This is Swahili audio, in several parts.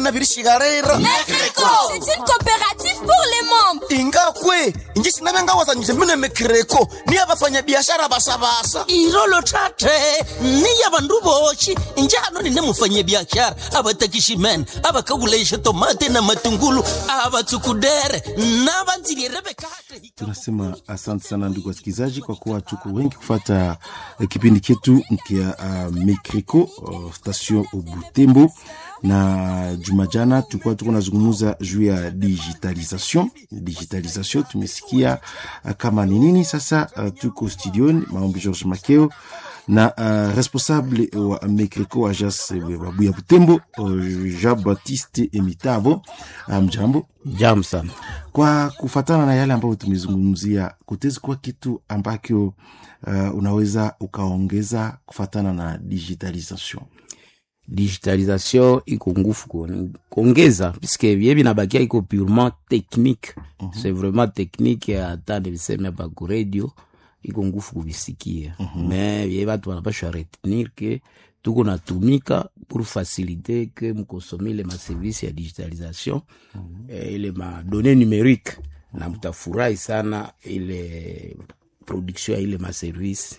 bina birishigarira Mekreko C'est une coopérative pour les membres ingakwe inji sinabengawazanyise mine mekreko niya bafanyabiashara basabasa irolo tate niya bandu boshi njano nine mufanyabiashara abatakishimen abakaguleisha tomate na matungulu abatsukudere nabanzilierebekate tunasema asante sana ndugu wasikilizaji kwa kuwa tuko wengi kufata eh, kipindi chetu kia uh, mekriko uh, station butembo na juma jana tulikuwa tuko nazungumuza juu ya digitalisation digitalisation tumesikia uh, kama ni nini sasa uh, tuko studioni maombi george makeo na uh, responsable wa mekriko ajas babuya butembo uh, jean baptiste emitavo mjambo um, Jam sana. kwa kufatana na yale ambayo tumezungumzia kutezi kuwa kitu ambacho uh, unaweza ukaongeza kufatana na digitalisation Digitalisation iko ngufu kuon- kuongeza puisque bie binabakia iko purement technique c'est vraiment technique hata niliseme hapa ku radio iko ngufu kubisikia me bie batu banapashwa retenir ke tuko natumika pour faciliter ke mkosome ile maservice ya digitalisation eh, ile madonne numérique na mtafurahi sana ile production ya ile maservice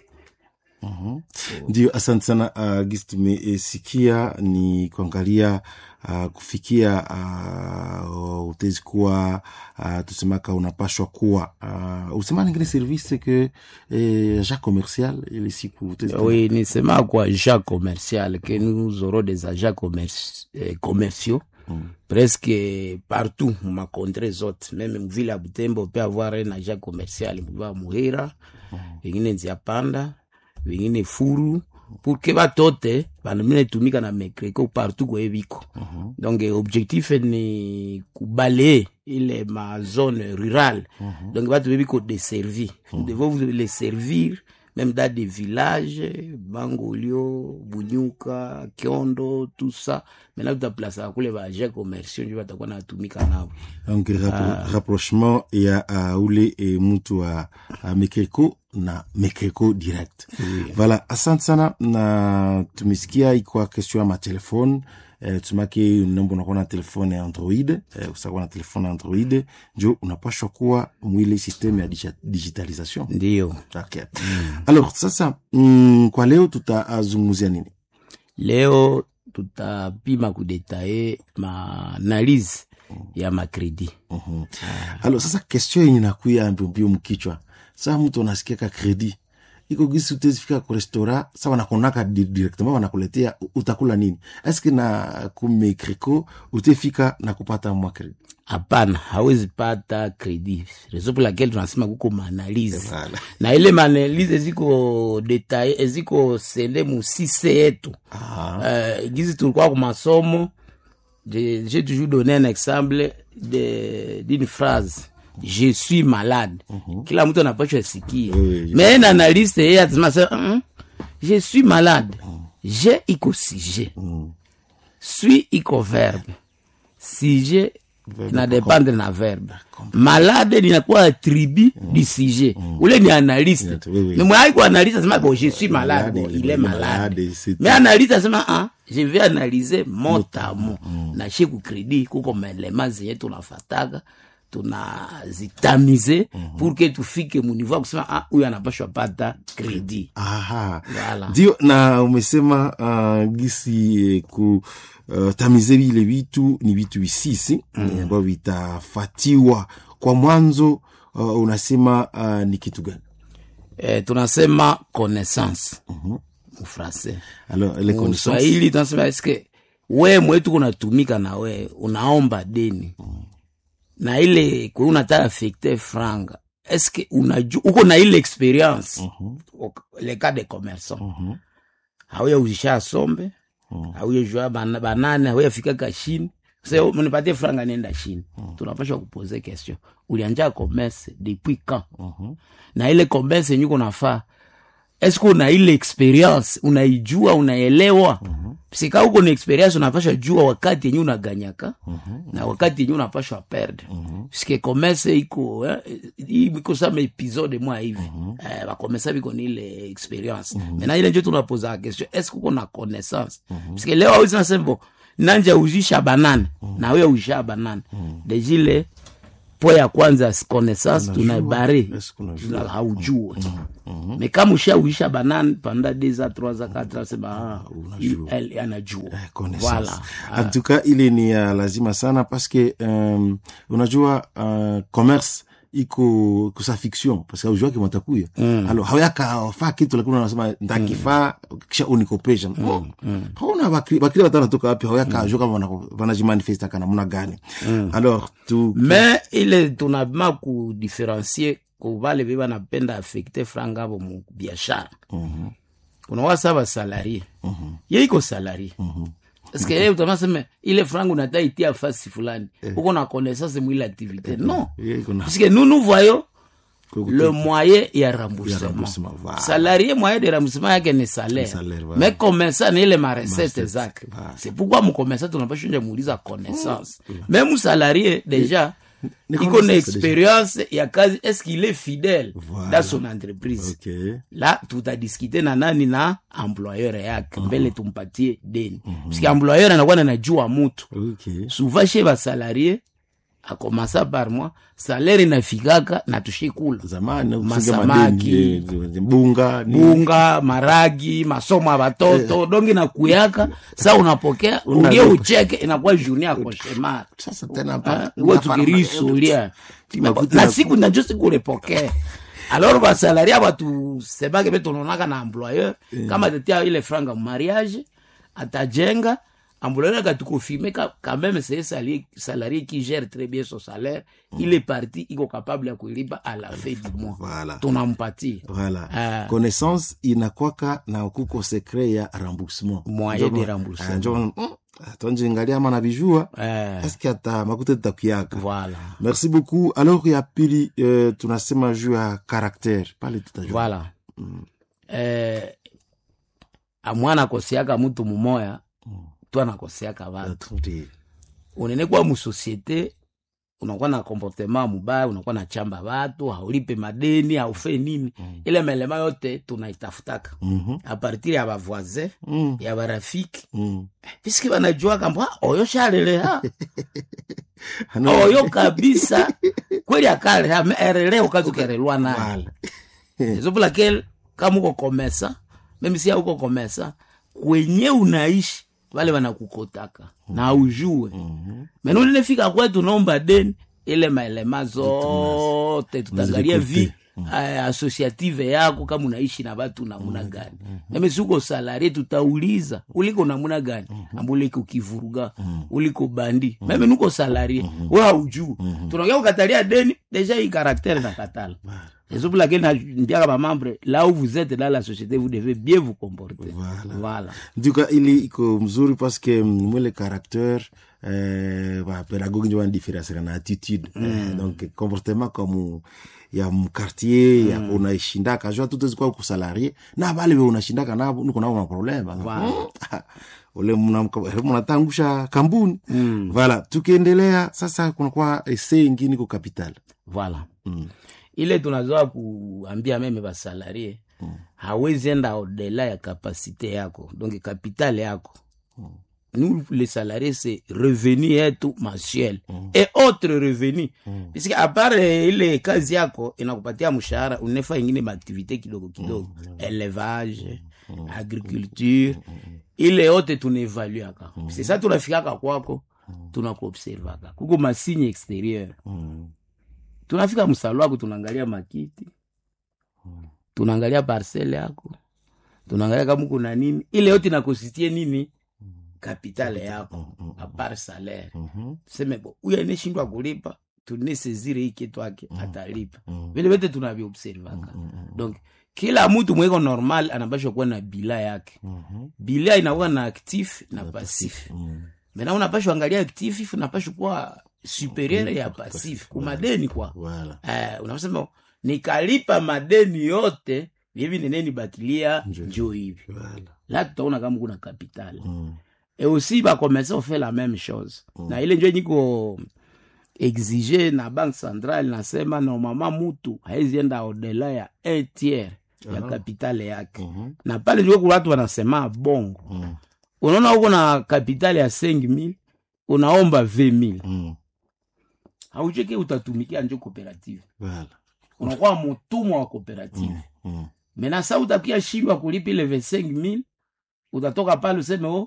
ndio asante sana uh, gisi tumesikia ni kuangalia uh, kufikia uh, utezi kuwa uh, tusemaka unapashwa kuwa uh, usema ningine service ke eh, ja commercial ile siku utezi kuwa- Oui, ni sema quoi agents commercial que nous aurons des agents commerci- eh, commerciaux presque partout ma contrée zote meme mvile ya Butembo peut avoir un agent commercial mva Muhira vingine nzia panda vingine furu pour que batote banamine tumika na mekreko partout kwe biko donc eh, objectif ni kubalayer ile ma zone rurale donc batu bebiko deservi nous devons vous les servir même dans des villages bangolio bunyuka kiondo tout ça maintenant tutaplasaka kule baagent commerciaux njo batakuwa natumika nabo donc rappro rapprochement ya uh, ule e, mtu wa uh, mekreko na mekreko direct voilà asante sana na tumesikia ikwa question ya matelefone eh, tumake nombo unakuwa na telefone ya android eh, usakuwa na telefone ya android njo unapashwa kuwa mwile systeme ya digi- digitalisation ndio okay. alors sasa mm, kwa leo tutazungumzia nini leo tutapima kudetaye maanalyse ya makredi Mhm. alors sasa question yenye nakuya mbiombio mkichwa saa mtu anasikia ka kredi iko gisi utezifika ku restaurant sa wanakonaka di- directement wanakuletea u- utakula nini eske na kumekriko utefika na kupata mwa kredi hapana hawezi pata kredi reso pour laquelle tunasema kuko maanalyse Voilà. na ile maanalyse eziko detaye eziko sende musise yetu uh, gizi tulikuwa ku masomo je- j'ai toujours donné un exemple de- d'une phrase je suis malade kila mtu anapashwa sikia Oui, je- mais un analyste yeye atasema sa "Mm, je suis malade je iko sujet suis iko verbe sujet na dépendre na verbe malade linakuwa attribut du sujet ule ni analyste Oui, oui. mais mwai ku analyste asema bon je suis malade Malade, bon il il est est malade malade, c'est mais tout. analyste asema ah je vais analyser mot à mot na chez ku crédit kuko maelema zenye tunafataga tunazitamize pour que tufike muniveau ya kusema ah huyu anapashwa pata kredi aha Voilà. ndio na umesema uh, gisi eh, ku uh, tamize vile vitu ni vitu visisi mm. ambavyo vitafatiwa kwa mwanzo uh, unasema uh, ni kitu gani eh, tunasema connaissance mufrancais alors les connaissances mswahili tunasema eske we mwetu kunatumika na we unaomba deni na ile kwe unataka affecte franga eske unaju uko na ile experience Ok, le cas de commerçant hauya uzisha sombe hauya jua bana- banane hauya fika kashini se mnipatie franga nenda chini tunapasha kupoze question ulianja commerce depuis quand na ile commerce yenye uko nafaa eske una ile experience unaijua unaelewa mm sika uko na experience unapasha jua wakati yenye unaganyaka na wakati yenye unapashwa perdre puisque commerce iko eh, hii iko sama episode mwa hivi eh, bakomesa biko ni ile experience maintenant ile njo tunapoza question eske uko na connaissance puisque leo awezi nasema bon nanja uzisha banane na wewe uzisha banane dejile po ya kwanza connaissance Unajua, tunaibare est-ce qu'on unajua? Tuna- haujue me kama ushauisha banane panda deux a trois a quatre a sema ah, unajua. il- elle anajua Eh, connaissance. voilà en tout cas ile ni ya lazima sana paske um, unajua uh, commerce iko kusa fiction paske aujuaki mwatakuya mm. alo hauyaka faa kitu lakini unasema ntakifaa kisha unikopesha mm. mm. hauna bakri bakri watana toka wapi hauyaka mm. kama wanako- wanajimanifesta namna gani mm. alors tu me ile tunabima kudifferencie kuvale ve banapenda afekte franga avo mu biashara kuna wasa basalarie ye iko salarie eske ye utamaseme ile franga unata itia fasi fulani uko na connaissance mwile activité non Ye iko na- puisque nous nous voyons Kwa le moyen ya remboursement remboursement, voilà. salarié moyen de remboursement yake ni salaire salaire, voilà. mais commerçant ni ile marecette Marecette, zake voilà. c'est pourquoi mcommerçant tunapasha nje muuliza connaissance même salarié déjà Ni iko na connaissance expérience ya kazi est-ce qu'il est fidèle Voilà. dans son entreprise ok la tutadiskite na nani na employeur yake mbele tumpatie deni puisque employeur anakuwa nanajua mutu ok souvent chez basalarie akomasa par mois salaire inafikaka na tushikula zamani kufunga Masamaki. madeni, eh, bunga ni- bunga maragi masomo ya batoto dongi na kuyaka sa unapokea Unalipa. ulie ucheke inakuwa journée ya koshemar sasa tena hapa- uwe hapa- tukirisulia Makuta na na- siku najo siku ulipokea alors basalaria batusemake be tunaonaka na employeur kama tetia ile franga mariage atajenga employeur akatukofirme quand même c'est salarié, salarié qui gère très bien son salaire il est parti iko capable ya kuilipa à la fin du mois Voilà. tunampatia voilà Ah. connaissance inakwaka na kuko secret ya remboursement Moyen Njo- de remboursement. Ah, njo- mm, tonjingalia ama nabijua eh, eske ata makuta tutakuyaka voilà merci beaucoup alors ya pili euh, tunasema juu ya caractère pale tutajua voilà eh, amwana akosiaka mutu mumoya tu anakoseaka watu Ndio. unene kuwa musosiete unakuwa na comportement mubaya unakuwa na chamba watu haulipe madeni haufe nini ile melema yote tunaitafutaka Mhm. apartir ya bavoisin Mm, ya barafiki mm. piski banajua kamba "Ah, oyo shaleleha Ano- oyo kabisa kweli akaleha me erele ukazukerelwa naye Voilà. ezo pour laquelle kama uko komesa meme si uko komesa kwenye unaishi wale wanakukotaka na ujue mena ulinefika kwetu naomba deni ile maelema zote tutaangalia vi eh, associative yako kama unaishi na watu namuna gani meme si uko salarie tutauliza uliko namuna gani amba uliko kivuruga uliko bandi meme nuko salarie we haujuu tunaongea kukatalia deni deja hii karaktere na katala C'est pour laquelle ndiaka bamembre là où vous êtes dans la société vous devez bien vous comporter Voilà. voilà. nduka ili iko mzuri paske mm, mwele caractère eh, bapedagogi njo banadiferencera na attitude eh, donc comportement comme ya mkartier ya unaishindaka jua tutezikwa kusalarie na bale be unashindaka nabo niko nabo na problème Wow. ule mna- mnatangusha kambuni voilà tukiendelea sasa kunakuwa ese ingine ko capital voilà ile tunazoa kuambia meme basalarie hawezi enda odela ya kapasite yako donc kapitale yako nous les salariés c'est revenu yetu mensuel et autre revenu puisque à part eh, ile kazi yako inakupatia mshahara unefa ingine maaktivité kidogo kidogo élevage agriculture ile yote tunaevaluaka c'est ça tunafikaka kwako tunakuobservaka kuko masigne exterieur tunafika msalo wako tunaangalia makiti tunaangalia parcele yako tunaangalia kama kuna nini ile yote inakosistie nini kapitale yako apart salaire tuseme bo huyu aneshindwa kulipa tunesezire hii kitu ake atalipa vile vyote tunaviobservaka donc kila mtu mweko normal anapashwa kuwa na bila yake bila inakuwa na actif na pasif mena unapashwa angalia actif unapashwa kuwa superieur ya pasif kumadeni kwa voilà eh, unasema nikalipa madeni yote hivi neneni bakilia njo hivi voilà la tutaona kama kuna kapitali Mm. et aussi bakomesa ofe la même chose na ile njo niko exige na banque centrale nasema normalement mutu haezienda odela ya un tiers ya kapitale yake Mhm. na pale njo kuna watu wanasema bongo Mm. unaona uko na kapitali ya 5000 unaomba 20000 Mm. haucheke utatumikia njo cooperative Voilà. unakuwa mutumwa wa cooperative Mm. mena sa utakia shindwa kulipa ile 25000 utatoka pale useme o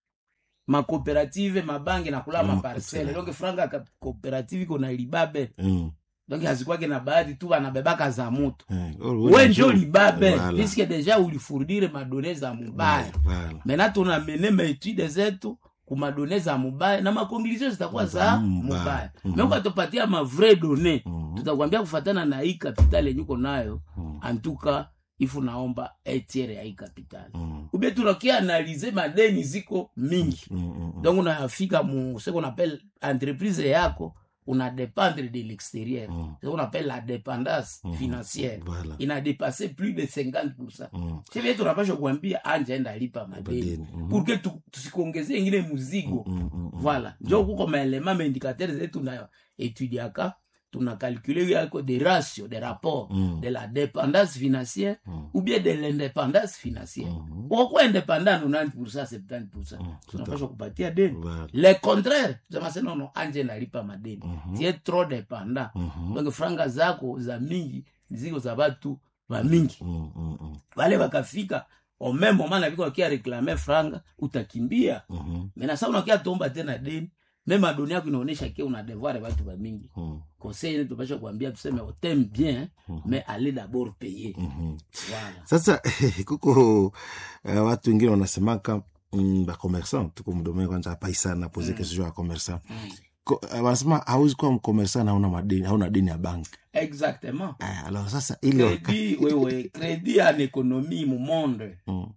makooperative mabange nakula Mm, maparcele donc franga ya ka- cooperative iko na libabe Mm. donc hazikwake na baadhi tu banabebaka za mutu Eh, oh, we wewe njo njo- libabe Voilà. puisque deja ulifurdire madone za mubaya Voilà. mena tunamene maetude zetu kumadone za mubaya na makonklusio zitakuwa za Za mubaya. mubaya Mhm. me ukatupatia mavrai done Mhm. tutakwambia kufatana na hii kapitali yenye uko nayo Mhm. antuka ifu naomba etiere ya hii kapitali Mm. ubie tunakia analize madeni ziko mingi Mm, mm, mm. donc unafika mu ce qu'on appelle entreprise yako una dépendre de l'extérieur Mm. ce qu'on appelle la dépendance Mhm. financière Voilà. ina dépassé plus de 50 Mm. chevie tunapasha kuambia anja enda lipa madeni Madeni, mhm. pour que tu- tusikongeze ingine muzigo Mm, mm, mm. voilà njo kuko maelema maindikateur zetu na etudiaka tuna calcule yako de ratio de rapport Mm. de la dépendance financière Mm. ou bien de l'indépendance financière Mhm. ukokuwa indépendant 90 70 Mm, tunapasha kupatia deni Voilà. le contraire tusema nono anje nalipa madeni Mhm. tie trop dépendant Mhm. donc franga zako za mingi ziko za batu ba mingi Mm, mm, mm. wale wakafika au même moment na viko wakia reklame franga utakimbia Mhm. mena sa unakia tomba tena deni meme adoni yako inaonyesha ke una devoir batu ba mingi Mm. conseil ene tupasha kuambia tuseme oteme bien mais allez d'abord payer Mhm. voilà sasa kuko uh, watu wengine wanasemaka mm, bakomersan tuko mdomee kwanza apaisana poze mm. kesho ya komersan Ko- uh, wanasema hauwezi kuwa mkomersan na hauna madeni hauna deni ya banki exactement uh, alors sasa ile waka- crédit wewe crédit en économie mu monde Mm,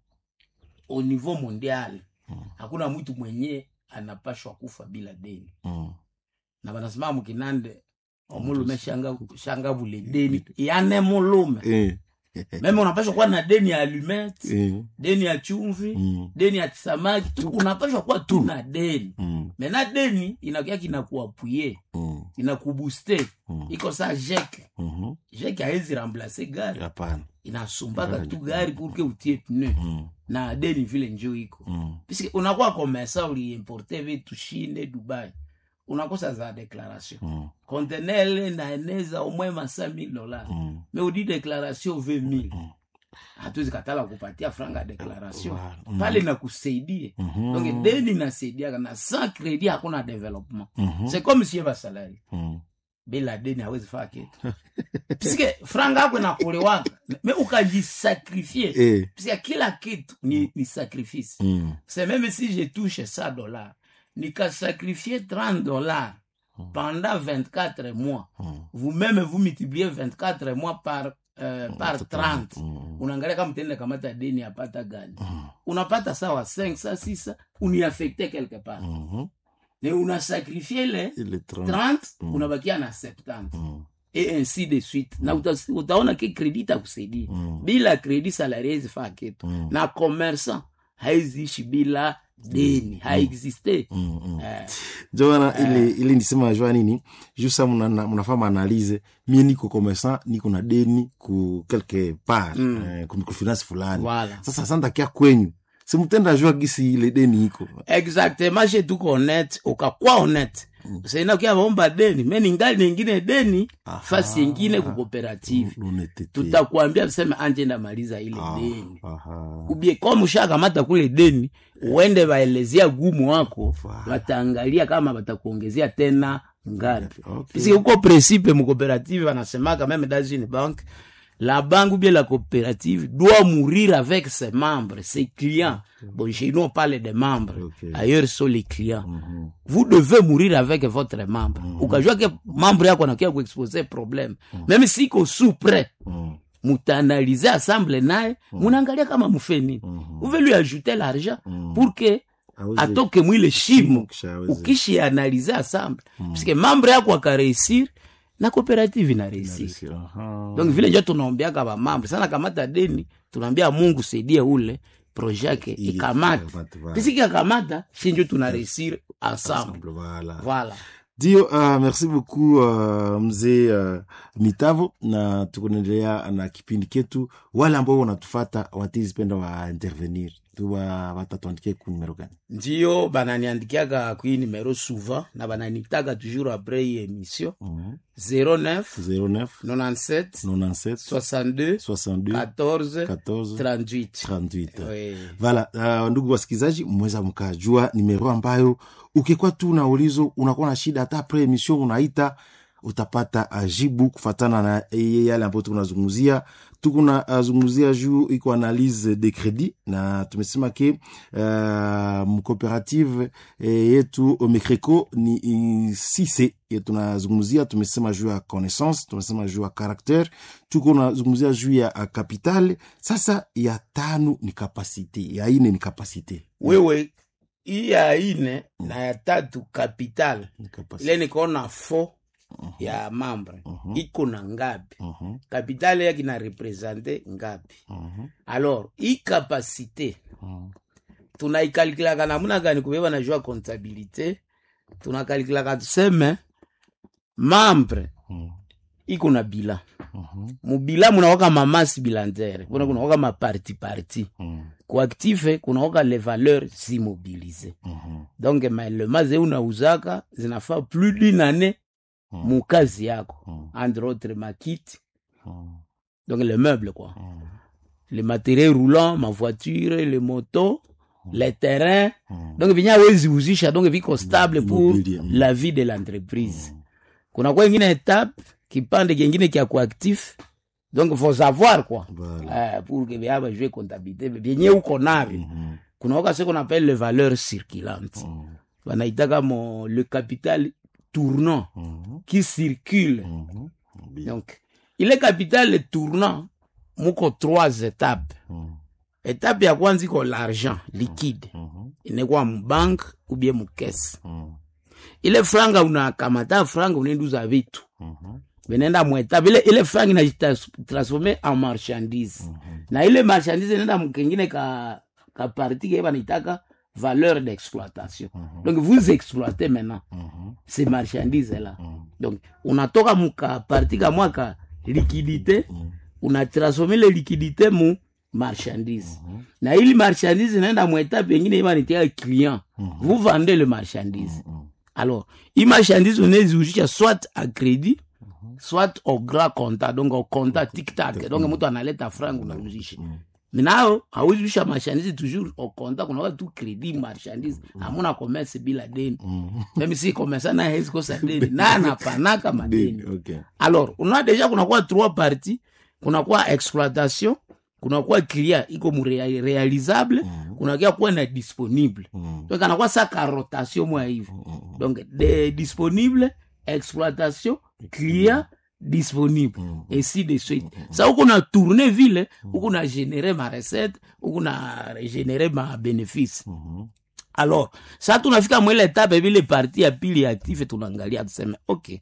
au niveau mondial hakuna mtu mwenye anapashwa kufa bila deni mm, na banasema mukinande omulume shanga, shanga vule deni yane mulume eh, meme unapashwa kuwa na deni ya alumete eh, deni ya chumvi mm, deni ya samaki tu unapashwa kuwa tu na deni mm, mena deni inakia kinakuapuye mm, inakubuste Mm. iko sa jeke mhm. jeke haezi remplace gari hapana inasumbaka tu gari purke utie pneu Mm, na deni vile njo iko mm, puisque unakuwa komesa uliimporte vitu shinde dubai unakosa za declaration mm, contenele naeneza omwe masa 1000 dollars mm. me udi declaration 20000 hatuwezi katala kupatia franga ya declaration Wow. Mm. pale nakusaidie Mhm. donc deni nasaidiaka na sans credit hakuna development Mhm. c'est comme sie basalari Mm. bila deni hawezi faa kitu piske franga yako inakulewaka me ukajisakrifie Eh, piske kila kitu ni, ni sacrifice mm, c'est même si je touche 100 dollars nikasacrifier 30 dollars pendant 24 mois mm. vous-même vous multipliez 24 mois par euh, par 30 Mm. unaangalia kama tende kamata deni apata gani unapata sawa 5 sa 6 uniaffecte quelque part Mhm. ne unasakrifie le Ile 30. 30 unabakia na 70 Mm, et ainsi de suite na uta, utaona ke kredi itakusaidia Mm. bila kredi salari haizifaa kitu Mm. na commerçant haiziishi bila deni haexiste mm, mm. eh, njo wana ile ile nisema jua nini juu sa muna- munafaa maanalize mie niko commerçant niko na deni ku quelque part Mm. eh, ku ku finance fulani Voilà. sasa santakia kwenyu simutenda jua gisi ile deni iko exactement je tuko honnête ukakwa honnête saina ukia vaomba deni me ningali nengine deni fasi yengine ku cooperative L'honnêteté. tutakwambia tuseme anje ndamaliza ile Ah, deni aha. ubie kama ushakamata kule deni uende waelezea gumu wako Voilà. wataangalia kama watakuongezea tena ngapi Okay. puisque uko principe mu coopérative wanasemaka même dans une banque la banque ou bien la coopérative doit mourir avec ses membres ses clients bon chez nous on parle des membres Ok. ailleurs ce sont les clients Mhm. vous devez mourir avec votre membre ukajua ke membre yako anakia kuexpose problème même si iko sous prêt Mm. mutaanalize assemble naye munaangalia kama mufeni Mhm. uve lui ajouter l'argent pour que Aweze- atoke mwile shimo Kisha aweze- ukishianalize assemble puisque membre yako akareusir na coopérative inareusir Aha. donc vile njo tunaombeaka bamambre sana kamata deni tunaambia mungu saidie ule projet yake Ili- ikamata ikamate, voilà. pisiki akamata shinjo tunareusir ensemble Ensemble, voilà. voilà ndio uh, merci beaucoup uh, mzee uh, mitavo na tukunaendelea na kipindi ketu wale ambao wanatufata watizipenda wa intervenir tu ba- batatuandikia ku numero gani ndio bananiandikiaka kui numero souvent na bananitaka toujours après hii émission Mhm. 09 09 97 97 62 62 14 14 38 38 Oui. vala uh, ndugu wasikilizaji mweza mkajua nimero ambayo ukikuwa tu na ulizo unakuwa na shida hata pre emission unaita utapata uh, jibu kufatana na eh, yale ambayo tukunazungumzia tukuna uh, zungumzia juu iko analyse de credit na tumesema ke uh, mcooperative eh, yetu mecreco ni i- sise ye tunazungumzia tumesema juu ya connaissance tumesema juu ya caractere tuko nazungumzia juu ya uh, capital sasa ya tano ni kapasite ya ine ni kapasite wewe hii ya ine na ya tatu capital Ni kapasite. ile nikaona fo ya mambre Mhm. iko na ngapi Mhm, capital yake na represente ngapi mhm, alors hii kapasite mhm, tunaikalkulaka namuna gani kubeba na jua comptabilité tunakalikilaka tuseme mambre mhm, iko na bila mhm, mubila munawaka mamasi bilantere kuna kunawaka maparti parti mhm, kuaktife kunawaka le valeur zimobilize mhm, donc maelema ze unauzaka zinafaa plus d'une année Mhm. mukazi yako mhm, entre autres makiti mhm, donc le meuble quoi mhm, les matériels roulants ma voiture les motos les terrains mhm. donc vinya wezi uzisha donc viko stable pour Immobilier, mm. la vie de l'entreprise kuna kwa ingine etape kipande kingine kya kuactif donc faut savoir quoi Voilà. eh, pour que vya bajue comptabilité vyenye uko navyo Mhm, kuna waka ce qu'on appelle les valeurs circulantes mhm, wanaitaka mo le capital tournant mhm, qui circule mhm. Bien. donc ile capital tournant muko trois étapes Mhm, étape ya kwanza iko l'argent liquide mhm, inekuwa mubank ou bien mukese mhm, ile franga unakamata franga unaenduza vitu mhm, vinaenda mwetape ile, ile franga inajitransforme en marchandise na ile marchandise inaenda mkengine ka, ka parti ke banaitaka valeur d'exploitation donc vous exploitez maintenant mhm, ces marchandises là mhm, donc unatoka muka parti kamwa ka liquidité mhm, unatransforme ile liquidité mu marchandise na ili marchandise inaenda mwetape ingine ibanitia client vous vendez le marchandise mhm. alors hii marchandise unaeziuzisha soit a crédit soit au grand compta donc au compta tiktak donc mtu analeta franga unauzisha minao hauziusha marchandise toujours au compta kunakuwa tu crédit marchandise hamuna commerce bila deni meme si commerçant na hezi kosa deni na anapanaka madeni Deni, okay. alors unaona deja kunakuwa trois parties kunakuwa exploitation kunakuwa clia iko mu rea- realisable kunakia kuwa na disponible Mhm, donc anakuwa saka rotation mwa hivi donc de disponible exploitation client disponible Mhm. ainsi de suite sa huku na tourne vile huku na génere ma recette huku na génere ma bénéfice mhm, alors sa tunafika mwile etape vile parti ya pili ya active tunaangalia tuseme ok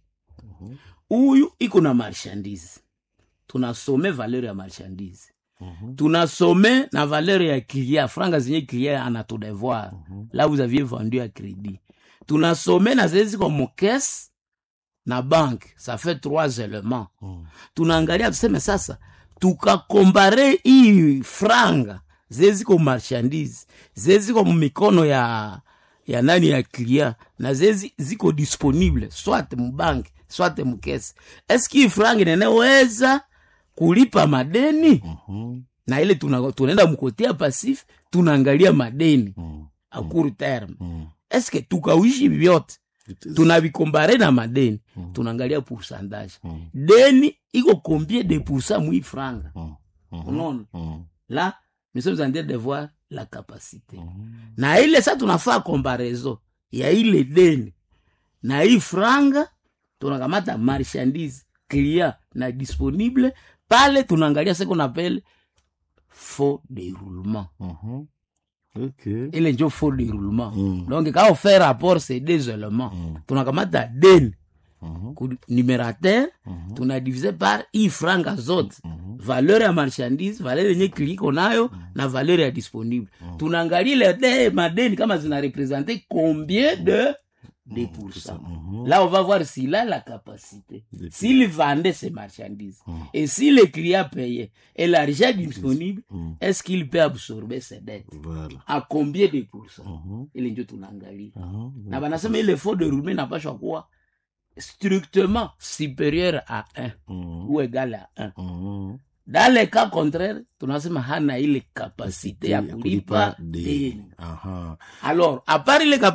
huyu iko na marchandise tunasome valeur ya marchandise mhm, tunasome na valeur ya client franga zenye client anatudevoir là vous aviez vendu à crédit tunasome na zile ziko mokese na banque ça fait trois éléments mhm, tunaangalia tuseme sasa tukakombare hii franga zile ziko marchandise zile ziko mumikono ya ya nani ya client na zile zi- ziko disponible soit mubanke soit mukese eski hii franga ineneweza kulipa madeni mhm, na ile tuna- tunaenda mkotea pasif tunaangalia madeni mhm, a court terme mhm. eske tukawishi vyote It is- tunavikombare na madeni Mhm. tunaangalia pourcentage Mhm, deni iko combien de pourcent mwi franga mhm, mhm, unaona mhm, là nous sommes en train de voir la capacité mhm. na ile sa tunafaa comparaison ya ile deni na hii franga tunakamata marchandise client na disponible pale tunaangalia ce qu'on appelle faux déroulement Mhm. Okay. ile njo faux déroulement Mm. donc quand on fait rapport ces deux éléments Mm. tunakamata deni Mhm, ku numérateur mhm, tunadivise par hii franga zote mhm, valeur ya marchandise valeur yenye kiliko nayo na valeur ya disponible tunaangalia ile de madeni kama zina represente combien de 2%. Mhm. Là, on va voir s'il a la capacité. De- S'il vendait ses marchandises. Et si le client payait et l'argent disponible, Mhm. est-ce qu'il peut absorber ses dettes? Voilà. À combien de pourcents? Mhm. Ile ndio tunaangalia. Aha. Na banasema ile effort de roulement inapaswa kuwa strictement supérieur à 1 Mhm. ou égal à 1. Mhm. Dans le cas contraire, tunasema hana ile kapasite ya kulipa deni. deni. Aha. Alors, à part ile kapasite